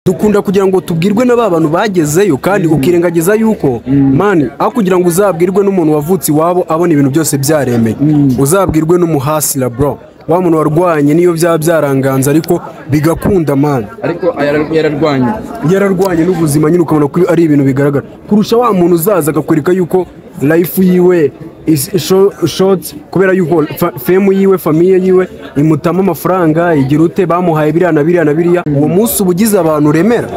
dukunda kugira ngo tubwirwe na ba bantu bagezeyo kandi ukirengagiza yuko mani aho kugira ngo uzabwirwe n'umuntu wavutse iwabo abona ibintu byose byaremeye uzabwirwe n'umuhasira bro wa muntu warwanye niyo byaba byaranganza ariko bigakunda mani ariko yara- yararwanye yararwanye n'ubuzima nyine ukabona ko ari ibintu bigaragara kurusha wa muntu uzaza akakwereka yuko life yiwe is sho- short kubera yuko fa- femu yiwe famiye yiwe imutamo amafaranga igira ute bamuhaye biriya na biriya na biriya uwo munsi uba ugize abantu uremera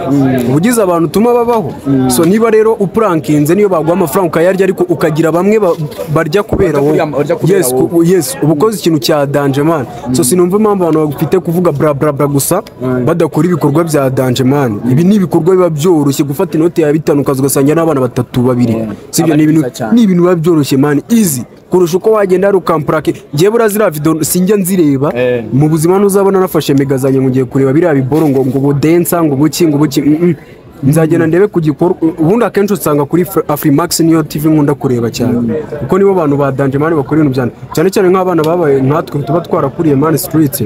uba ugize abantu utuma babaho so niba rero upurankinze niyo baguha amafaranga ukayarya ariko ukagira bamwe ba- barya kubera wowe Barya- barya kubera yes wowe. ku- yes uba ukoze ikintu cya danje mani so sinumva impamvu abantu bafite kuvuga bra bra bra gusa badakora ibikorwa bya danje mani ibi ni ibikorwa biba byoroshye gufata inoti ya bitanu ukaza ugasanga n'abana batatu babiri sibyo ni ibintu Aba ari byiza cyane. ni ibintu biba byoroshye mani izi kurusha uko wagenda hari ukampurake njyewe buriya ziriya video sinjya nzireba Eh. mu buzima ntuzabona nafashe mega zanjye ngo ngiye kureba biriya biboro ngo ngo budensa ngo buki ngo buki mm, mm. nzagenda ndebe ku gikorwa ubundi akenshi usanga kuri Fra- Afrimax niyo TV nkunda kureba cyane kuko nibo bantu ba Danje Mani bakora ibintu byane cyane cyane nk'abana babaye nkatwe tuba twarakuriye Mani Street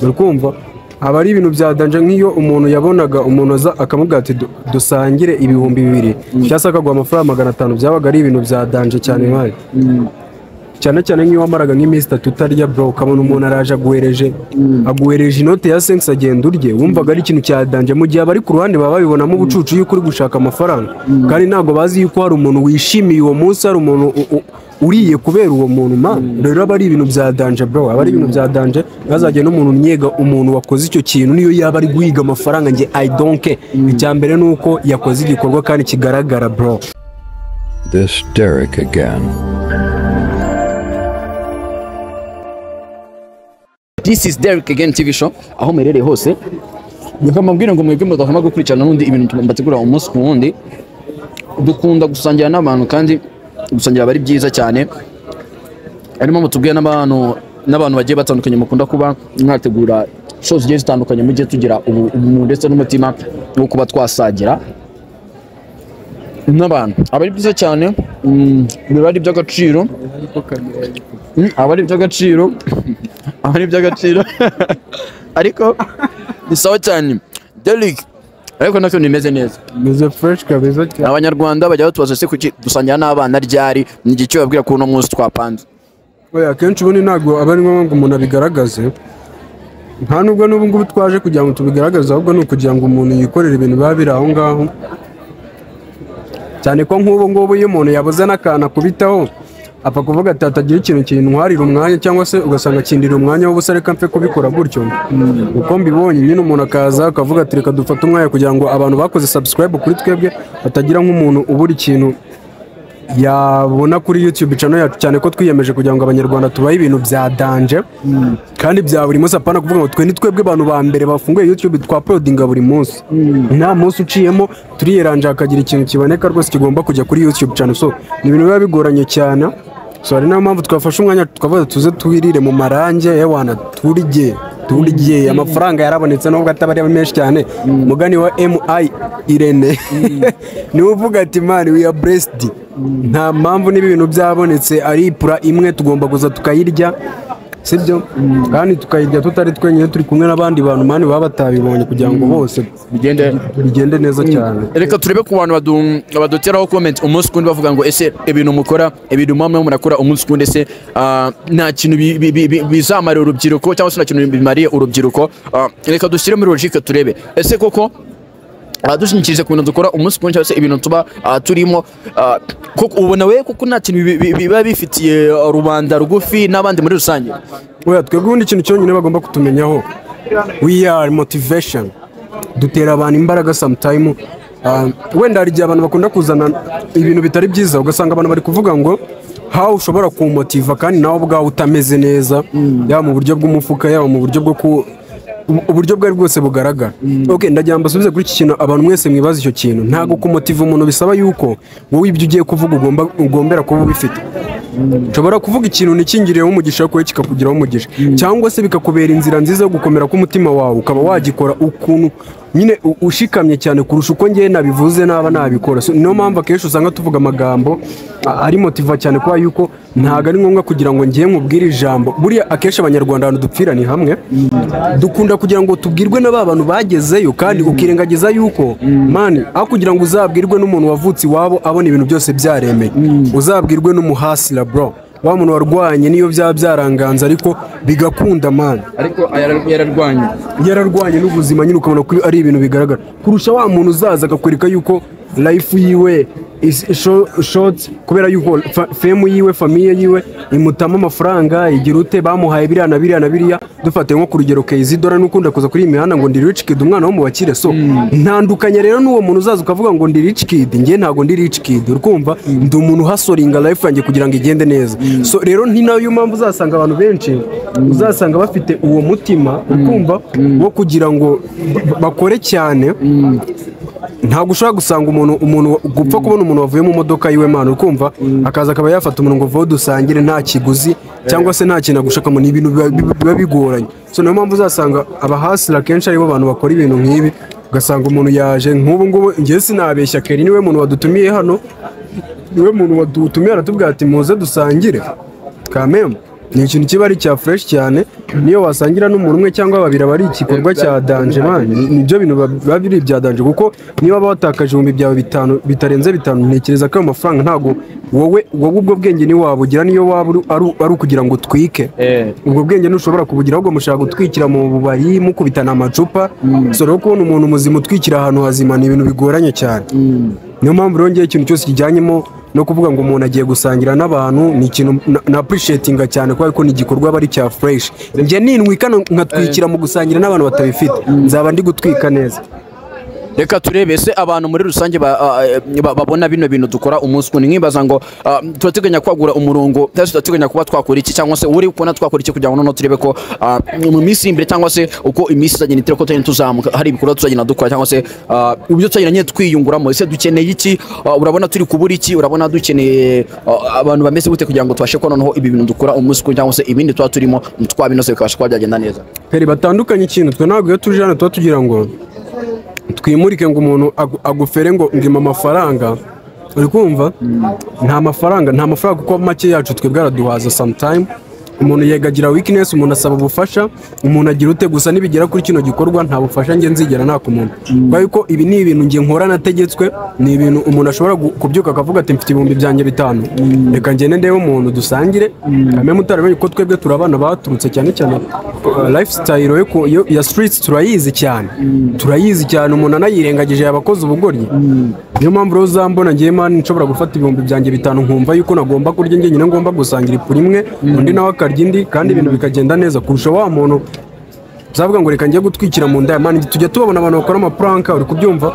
uri kumva haba ari ibintu bya danje nk'iyo umuntu yabonaga umuntu aza akamubwira ati "Du- dusangire ibihumbi bibiri cyangwa se akaguha amafaranga magana atanu byabaga ari ibintu bya danje cyane mani cyane cyane nk'iyo wamaraga nk'iminsi itatu utarya bro ukabona umuntu araje aguhereje aguhereje inote ya sensi agenda urye wumvaga ari ikintu cya danje mu gihe abari ku ruhande baba babibonamo ubucucu yuko uri gushaka amafaranga kandi ntabwo bazi yuko hari umuntu wishimiye uwo munsi hari umuntu u- u- uriye kubera uwo muntu ma rero aba ari ibintu bya danje bro aba ari ibintu bya danje ntazajye n'umuntu nyega umuntu wakoze icyo kintu niyo yaba ari guhiga amafaranga nge i donke icya mbere ni uko yakoze igikorwa kandi kigaragara bro This Derek again. this is Derek again TV show aho muherereye hose reka mbabwire ngo mwebwe mudahama gukurikirana n'ubundi ibintu mbategura umunsi ku wundi dukunda gusangira n'abantu kandi gusangira aba ari byiza cyane harimo mutubwira n'abantu n'abantu bagiye batandukanye mukunda kuba mwategura show zigiye zitandukanye mujye tugira ubu- ubumuntu ndetse n'umutima wo kuba twasagira n'abantu aba ari byiza cyane mm, biba ari iby'agaciro Mm, aba ari iby'agaciro aba ari iby'agaciro ariko ni sawa cyane Derek ariko nacyo nimeze neza meze fresh kabeza cyane abanyarwanda bajya batubaza se kuki dusangira n'abana ryari ni igihe babwira ko uno munsi twapanze oya akenshi ubundi ntabwo aba ari ngombwa ngo umuntu abigaragaze nta nubwo n'ubu ngubu twaje kugira ngo tubigaragaze ahubwo ni ukugira ngo umuntu yikorere ibintu biba biri aho ngaho cyane ko nk'ubu ngubu iyo umuntu yabuze n'akantu akubitaho apfa kuvuga ati hatagira ikintu kintwarira umwanya cyangwa se ugasanga akindira umwanya w'ubusa reka mfe kubikora gutyo uko mbibonye nyine umuntu akaza akavuga ati reka dufate umwanya kugira ngo abantu bakoze subscribe kuri twebwe hatagira nk'umuntu ubura ikintu yabona kuri YouTube channel yacu cyane ko twiyemeje kugira ngo abanyarwanda tubahe ibintu bya danje kandi bya buri munsi apana kuvuga ngo twe ni twebwe abantu ba mbere bafunguye YouTube twaprodinga buri munsi nta munsi uciyemo turiyeranje hakagira ikintu kiboneka rwose kigomba kujya kuri YouTube channel so ni ibintu biba bigoranye cyane so hari niyo mpamvu twafashe umwanya tukavuga tuze twirire mu marange yewana turye turye amafaranga yarabonetse nubwo ataba ari menshi cyane umugani wa mi irene niwe uvuga ati mani we are blessed nta mpamvu niba ibintu byabonetse ari ipura imwe tugomba kuza tukayirya sibyo kandi tukayirya tutari twenyine turi kumwe n'abandi bantu mani baba batabibonye kugira ngo bose bigende bigende neza cyane reka turebe ku bantu badu- baduteraho comment umunsi kundi bavuga ngo ese ibintu mukora ibintu mama murakora umunsi kundi ese ah, nta kintu bi- bi- bi- bi- bizamarira urubyiruko cyangwa se nta kintu bimariye urubyiruko Ah, reka dushyire muri logique turebe ese koko ah, dushingikirije ku bintu dukora umunsi kundi cyangwa se ibintu tuba ah, turimo ah, koko ubona we kuko nta kintu bi- bi- biba bifitiye ah, rubanda rugufi n'abandi muri rusange oya twebwe ubundi ikintu cyonyine bagomba kutumenyaho we are motivation dutera abantu imbaraga sometime Ah, wenda hari igihe abantu bakunda kuzana ibintu bitari byiza ugasanga abantu bari kuvuga ngo how ushobora kumotiva kandi nawe ubwawe utameze neza yaba mu buryo bw'umufuka yaba mu buryo bwo ku ubu- uburyo bwari bwose bugaragara ok ndagira ngo mbasubize kuri iki kintu abantu mwese mwibaza icyo kintu ntabwo kumotiva umuntu bisaba yuko wowe ibyo ugiye kuvuga ugomba ugombera kuba ubifite nshobora kuvuga ikintu ntikingiriyeho umugisha kuko kikakugiraho umugisha cyangwa se bikakubera inzira nziza yo gukomera k'umutima wawe ukaba wagikora ukuntu nyine u- ushikamye cyane kurusha uko ngewe nabivuze naba nabikora So, niyo mpamvu akenshi usanga tuvuga amagambo a- ari motiva cyane kuba yuko ntabwo ari ngombwa kugira ngo ngewe nkubwire ijambo buriya akenshi abanyarwanda ahantu dupfira ni hamwe dukunda kugira ngo tubwirwe na ba bantu bagezeyo kandi ukirengagiza yuko mani aho kugira ngo uzabwirwe n'umuntu wavutse iwabo abona ibintu byose byaremeye uzabwirwe n'umuhasira bro wa muntu warwanye niyo byaba byaranganza ariko bigakunda mani ariko yara- yararwanye yararwanye n'ubuzima nyine ukabona ko ari ibintu bigaragara kurusha wa muntu uzaza akakwereka yuko life yiwe is sho- short kubera yuko fa- fame yiwe famiye yiwe imutamo amafaranga igira ute bamuhaye biriya na biriya na biriya dufate nko ku rugero keyizidora n'ukunda kuza kuri iyi mihanda ngo ndi rich kid umwana wo mu bakire so ntandukanye rero n'uwo muntu uzaza ukavuga ngo ndi rich kid njye ntabwo ndi rich kid urikumva ndi umuntu uhasoringa life yanjye kugira ngo igende neza so rero ni nayo mpamvu uzasanga abantu benshi uzasanga bafite uwo mutima ukumva wo kugira ngo ba- bakore cyane ntabwo ushobora gusanga umuntu umuntu gupfa kubona umuntu wavuye mu modoka yiwe mwana ukumva akaza akaba yafata umuntu ngo vuba dusangire nta kiguzi cyangwa se nta kintu agushakamo ni ibintu biba- biba biba bigoranye so niyo mpamvu uzasanga abahasira akenshi aribo bantu bakora ibintu nk'ibi ugasanga umuntu yaje nk'ubu ngubu njye sinabeshya keri niwe muntu wadutumiye hano niwe muntu wadutumiye aratubwira ati muze dusangire kamemu ni ikintu kiba ari icya fureshi cyane niyo wasangira n'umuntu umwe cyangwa babiri aba ari igikorwa cya danje mani nibyo bintu ba- biba biri ibya danje kuko niba waba watakaje ibihumbi byawe bitanu bitarenze bitanu ntekereza ko ayo mafaranga ntabwo wowe wowe ubwo bwenge ntiwabugira niyo waba uri- ari- ari ukugira ngo utwike ubwo bwenge ntushobora kubugira ahubwo mushaka gutwikira mu bubari mukubitana amacupa so rero kubona umuntu muzima utwikira ahantu hazima ni ibintu bigoranye cyane niyo mpamvu rero ngewe ikintu cyose kijyanyemo no kuvuga ngo umuntu agiye gusangira n'abantu ni ikintu na- na appreciatinga cyane kubera ko ni igikorwa aba ari cya fresh njye nintwika nkatwikira mu gusangira n'abantu batabifite nzaba ndi gutwika neza reka turebe ese abantu muri rusange ba- a- a- ba- babona bino bintu dukora umunsi kundi nkibaza ngo a, tuba tuganya kwagura umurongo cyangwa se turateganya kuba twakora iki cyangwa se uri kubona twakora iki kugira ngo noneho turebe ko a, mu minsi iri imbere cyangwa se uko iminsi izagenda itera ko tugenda tuzamuka hari ibikorwa tuzagenda dukora cyangwa se a, ibyo tuzagenda nyine twiyunguramo ese dukeneye iki A, urabona turi kubura iki urabona dukeneye a, abantu bameze gute kugira ngo tubashe kubona noneho ibi bintu dukora umunsi kundi cyangwa se ibindi tuba turimo twabinoze bikabasha kuba byagenda neza peri batandukanye ikintu twe ntabwo iyo tuje hano tuba tugira ngo twimurike ngo umuntu agu- agufere ngo ngima amafaranga uri kumva nta mafaranga nta mafaranga kuko make yacu twebwe araduhaza sometime umuntu yegagira weakness umuntu asaba ubufasha umuntu agira ute gusa nibigera kuri kino gikorwa nta bufasha nge nzigera naka umuntu kubera yuko ibi ni ibintu nge nkora nategetswe ni ibintu umuntu ashobora gu- kubyuka akavuga ati mfite ibihumbi byanjye bitanu reka ngende ndebe umuntu dusangire kameme utaramenye ko twebwe turi abana baturutse cyane cyane uh, lifestyle yo ku- yo- ya streets turayizi cyane turayizi cyane umuntu anayirengagije yabakoze ubugoryi niyo mpamvu rero uzambona ngewe mani nshobora gufata ibihumbi byanjye bitanu nkumva yuko nagomba kurya njye nyine ngomba gusangira ifu rimwe undi nawe akarya indi kandi ibintu bikagenda neza kurusha wa muntu uzavuga ngo reka njye gutwikira mu nda ya mani tujya tubabona abantu bakora amapuranka uri kubyumva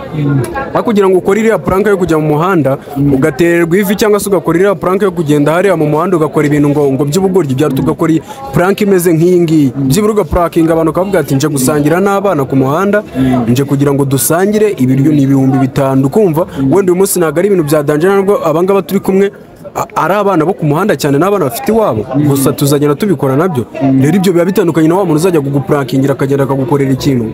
aho kugira ngo ukore iriya puranka yo kujya mu muhanda ugatererwa ivi cyangwa se ugakora iriya puranka yo kugenda hariya mu muhanda ugakora ibintu ngo ngo by'ubugoryi bya tugakora iyi puranka imeze nk'iyi ngiyi byibura ugapurakinga abantu ukavuga ati nje gusangira n'abana ku muhanda nje kugira ngo dusangire ibiryo ni ibihumbi bitanu ukumva wenda uyu munsi ntabwo ari ibintu bya danje ntabwo abangaba turi kumwe a- ari abana bo ku muhanda cyane n'abana bafite iwabo gusa tuzagenda tubikora nabyo rero ibyo biba bitandukanye na wa muntu uzajya kugupurakingira akagenda akagukorera ikintu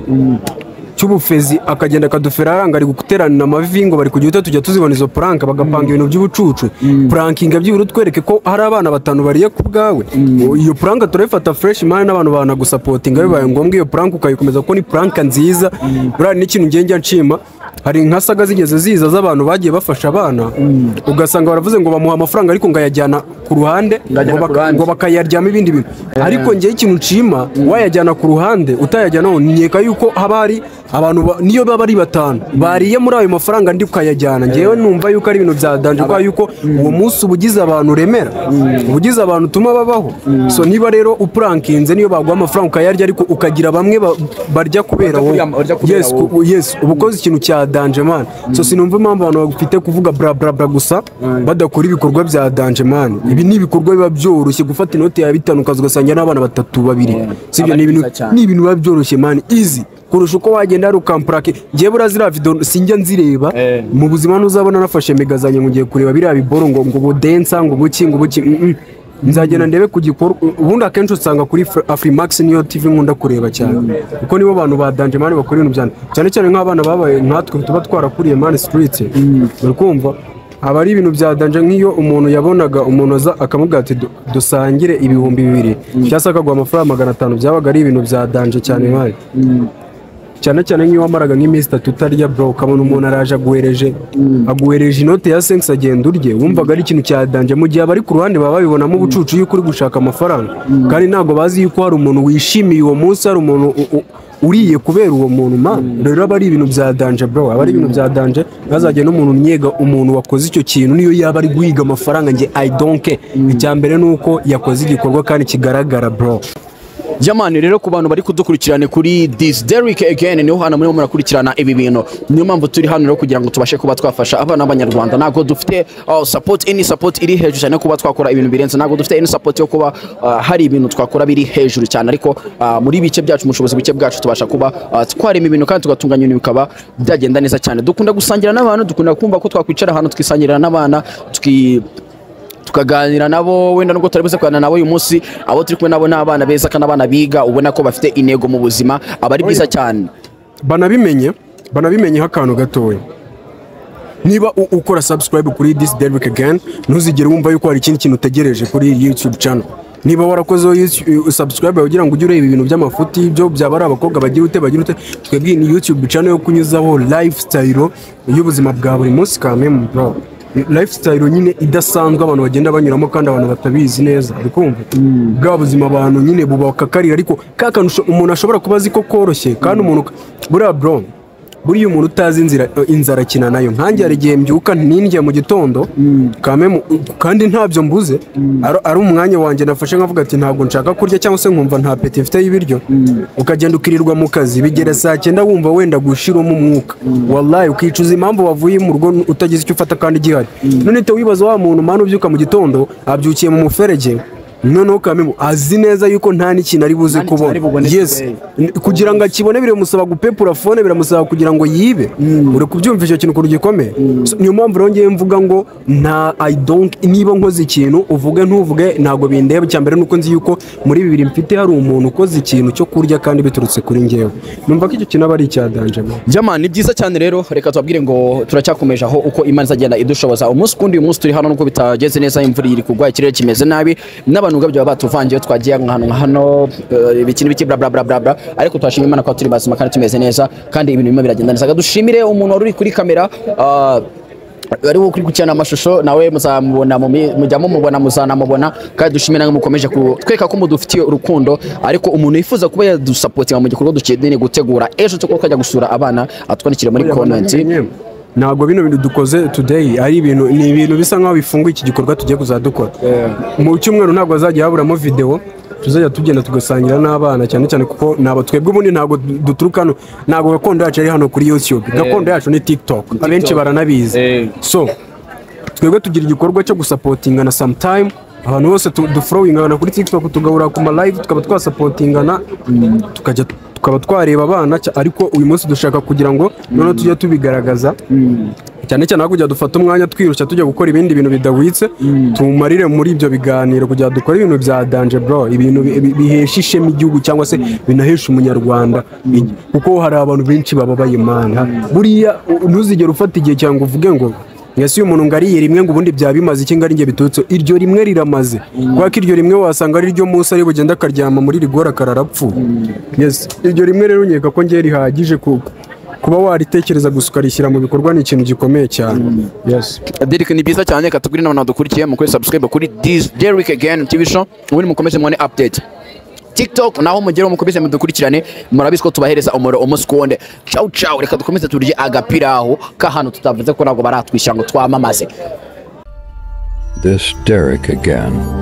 cy'ubufezi akagenda akadufera aranga ari guteranira amavi ngo bari ku gihita tujya tuzibona izo puranka bagapanga ibintu by'ubucucu purankinga byibura utwereke ko hari abana batanu bariye ku bwawe iyo puranka turayifata fureshi imari n'abantu banagusapotinga bibaye ngombwa iyo puranka ukayikomeza kuko ni puranka nziza buriya n'ikintu ngenge nshima hari nka saga zigeze ziza z'abantu bagiye bafasha abana ugasanga baravuze ngo bamuha amafaranga ariko ngo ayajyana ku ruhande Ngajyana ngo ku baka- ruhande. ngo bakayaryamo ibindi bintu ariko ngewe ikintu nshima wayajyana ku ruhande utayajyanaho nkeka yuko haba hari abantu ba- niyo baba ari batanu bariye muri ayo mafaranga ndi ukayajyana ngewe numva yuko ari ibintu bya danje kubera yuko uwo munsi uba ugize abantu uremera uba ugize abantu utuma babaho so niba rero upurankinze niyo baguha amafaranga ukayarya ariko ukagira bamwe ba- barya kubera wowe kurya- barya kubera Yes, ku- wowe. yes uba ukoze ikintu cya danje mani so sinumva impamvu abantu bafite kuvuga bra bra bra gusa badakora ibikorwa bya danje mani ibi ni ibikorwa biba byoroshye gufata inoti ya bitanu ukaza ugasanga n'abana batatu babiri sibyo Aba ni ari ibintu byiza cyane. ni ibintu biba byoroshye mani easy kurusha uko wagenda hari ukampurake ngewe buriya ziriya video sinjya nzireba Eh. mu buzima ntuzabona nafashe megazanye ngo ngiye kureba biriya biboro ngo ngo budensa ngo buki ngo buki mm, mm. nzagenda ndebe ku gikorwa ubundi akenshi usanga kuri Fra- afurimax niyo tv nkunda kureba cyane kuko nibo bantu ba danje mani bakora ibintu byane cyane cyane nk'abana babaye nkatwe tuba twarakuriye mani sitiriti uri kumva haba ari ibintu bya danje nk'iyo umuntu yabonaga umuntu aza akamubwira ati "Du- dusangire ibihumbi bibiri cyangwa se akaguha amafaranga magana atanu byabaga ari ibintu bya danje cyane mani cyane cyane nk'iyo wamaraga nk'iminsi itatu utarya bro ukabona umuntu araje aguhereje aguhereje inote ya sensi agenda urye wumvaga ari ikintu cya danje mu gihe abari ku ruhande baba babibonamo ubucucu yuko uri gushaka amafaranga kandi ntabwo bazi yuko hari umuntu wishimiye uwo munsi hari umuntu u- u- uriye kubera uwo muntu ma rero aba ari ibintu bya danje bro aba ari ibintu bya danje ntazajye n'umuntu myega umuntu wakoze icyo kintu niyo yaba ari guhiga amafaranga nge i donke icya mbere ni uko yakoze igikorwa kandi kigaragara bro jamani rero ku bantu bari kudukurikirana kuri this Derrick again niho hano murimo murakurikirana ibi bintu niyo mpamvu turi hano rero kugira ngo tubashe kuba twafasha abana b'abanyarwanda ntabwo dufite uh, support any support iri hejuru cyane yo kuba twakora ibintu birenze ntabwo dufite any support yo kuba uh, hari ibintu twakora biri hejuru cyane ariko uh, muri bice byacu mu bushobozi buke bwacu tubasha kuba uh, twarema ibintu kandi tugatunganya ibintu bikaba byagenda neza cyane dukunda gusangira n'abantu dukunda kumva ko twakwicara ahantu tukisangirira n'abana tuki tukaganira nabo wenda nubwo tutari buze kuganira nabo uyu munsi abo turi kumwe nabo ni abana beza kandi abana biga ubona ko bafite intego mu buzima aba ari byiza cyane banabimenye banabimenyeho akantu gatoya niba u- ukora subscribe kuri this derrick again ntuzigere wumva yuko hari ikindi kintu utegereje kuri iyi youtube channel niba warakozeho YouTube- subscribe yawe ugira ngo ujye ureba ibintu by'amafuti byo byaba ari abakobwa bagira ute bagira ute twebwe ni youtube channel yo kunyuzaho lifestyle y'ubuzima bwa buri munsi kamemu bro lifestyle nyine idasanzwe abantu bagenda banyuramo kandi abantu batabizi neza uri kumva bwa buzima abantu nyine bubakakarira ariko ka kantu usho- umuntu ashobora kuba azi ko koroshye kandi umuntu buriya bro buriya umuntu utazi inzira inzara akina nayo nkanjye hari igihe mbyuka nindya mu gitondo kamemu kandi ntabyo mbuze ari- ari umwanya wanjye nafashe nkavuga ati ntabwo nshaka kurya cyangwa se nkumva nta peti mfite y'ibiryo ukagenda ukirirwa mu kazi bigera saa cyenda wumva wenda gushiramo umwuka wallahi ukicuza impamvu wavuye mu rugo utagize icyo ufata kandi gihari nonehita wibaza wa muntu mwana ubyuka mu gitondo abyukiye mu muferege noneho kamemu azi neza yuko nta n'ikintu ari buze Nta n'ikintu kubona ari bubone yes today. N- kugira ngo akibone biramusaba gupepura fone biramusaba kugira ngo yibe uri kubyumva icyo kintu ukuntu gikomeye So, niyo mpamvu rero ngewe mvuga ngo nta i don't niba nkoze ikintu uvuge ntuvuge ntabwo bindeba icya mbere nuko nzi yuko muri bibiri mfite hari umuntu ukoze ikintu cyo kurya kandi biturutse kuri ngewe numva ko icyo kintu aba ari icya danjemo jama ni byiza cyane rero reka tubabwire ngo turacyakomeje aho uko imana izagenda idushoboza umunsi kundi uyu munsi turi hano nubwo bitageze neza imvura iri kugwa ikirere kimeze nabi n'abantu ubwabyo baba batuvangiye twagiye ahantu nka hano eh, ibiki n'ibiki bla bla bla bla bla ariko turashima imana ko turi bazima kandi tumeze neza kandi ibintu birimo biragenda neza Reka dushimire umuntu wari uri kuri kamera ah, ariwo kuri gucyana amashusho nawe muzamubona mu mi- mujya mumubona muzanamubona kandi dushimira ngo mukomeje kutweka ko mudufitiye urukundo ariko umuntu yifuza kuba yadusapotinga mu gikorwa dukeneye gutegura ejo cyo kuba twajya gusura abana atwandikire muri komenti ntabwo bino bintu dukoze today ari ibintu ni ibintu bisa nkaho bifunguye iki gikorwa tugiye kuzadukora mu cyumweru ntabwo hazajya haburamo videwo tuzajya tugenda tugasangira n'abana cyane cyane kuko ntabwo twebwe ubundi ntabwo du- duturuka hano ntabwo gakondo yacu ari hano kuri youtube gakondo yacu ni tiktok abenshi baranabizi so twebwe tugira igikorwa cyo gusapotingana sometime abantu bose tu- duforowingana kuri tiktok tugahura ku malive tukaba twasapotingana tukajya tukaba twareba abana cya- ariko uyu munsi dushaka kugira ngo noneho tujye tubigaragaza cyane cyane aho kujya dufata umwanya twirushya tujya gukora ibindi bintu bidahwitse tumarire muri ibyo biganiro kugira ngo dukore ibintu bya danje bro ibintu bi- bi- bihesha ishema igihugu cyangwa se binahesha umunyarwanda igi- kuko hari abantu benshi bababaye imana buriya u- ntuzigere ufata igihe cyangwa ngo uvuge ngo ese uyu muntu ngo ariye rimwe ngo ubundi byaba bimaze iki ngo ari njye biturutse iryo rimwe riramaze kubera ko iryo rimwe wasanga ari ryo munsi ari bugende akaryama muri rigora akararapfu yes iryo rimwe rero nkeka ko ngiye rihagije ku- kuba waritekereza gusa ukarishyira mu bikorwa ni ikintu gikomeye cyane yes Derek ni byiza cyane reka tubwire n'abantu badukurikiye mukore subscribe kuri this Derrick again TV show ubundi mukomeze mwane update TikTok naho mugere mukomeze mudukurikirane murabizi ko tubahereza umuro umunsi ku wundi ciao ciao reka dukomeze turye agapira aho k'ahantu tutavuze ko ntabwo baratwishyura ngo twamamaze This Derek again.